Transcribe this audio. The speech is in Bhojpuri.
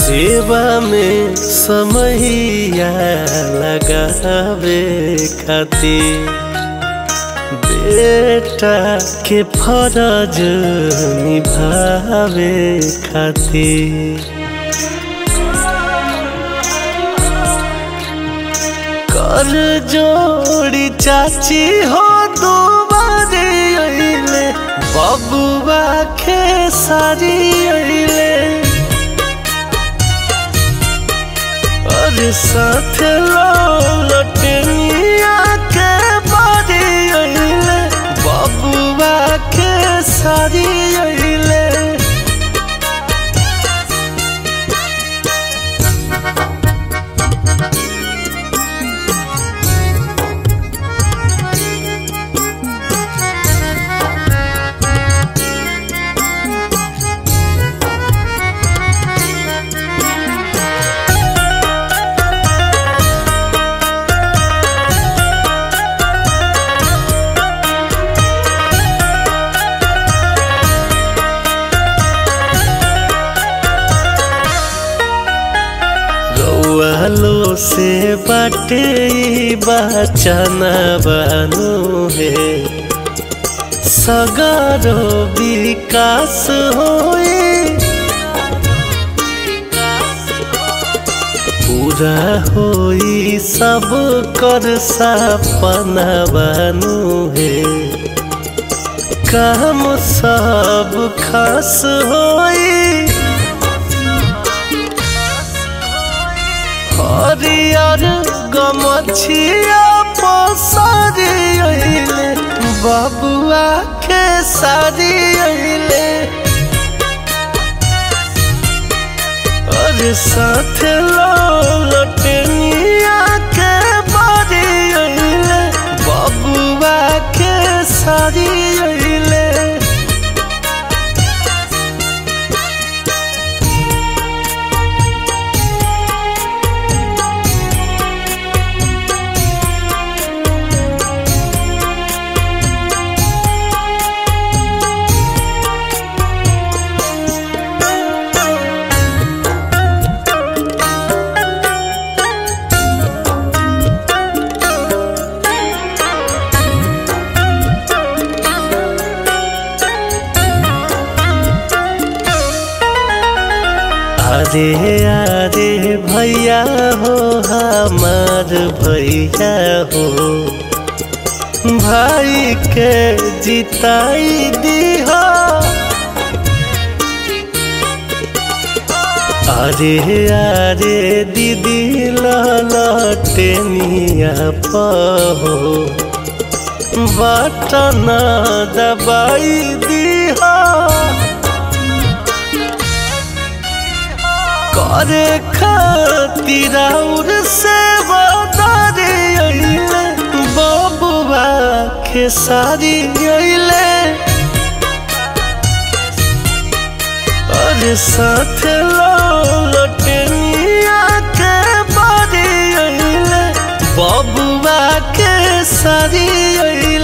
सेवा में समैया लगावे खातिर बेटा के फरज निभावे खातिर कर जोड़ी चाची हो दुबारे अइले बबुआ के सारी अइले और साथ लटनिया के बारी अइले बबुआ के सारी अइले रौआलो से बाटे बचना बानो है सगरो विकास होए पूरा होई सब कर सपना बानो है काम सब खास होई हरियर गमछिया पसारी अइले बबुआ के सारी अइले और साथ लटनिया के बारी अइले बबुआ के सारी अइले अरे अरे भैया हो हमार भैया हो भाई के जिताई दीहा अरे अरे दीदी ललटेनिया पहो बटन दबाई दीहा करे खातिर और से बदारे अइले बबुआ के सारी अइले और साथ लटनिया के बारी अइले बबुआ के सारी अइले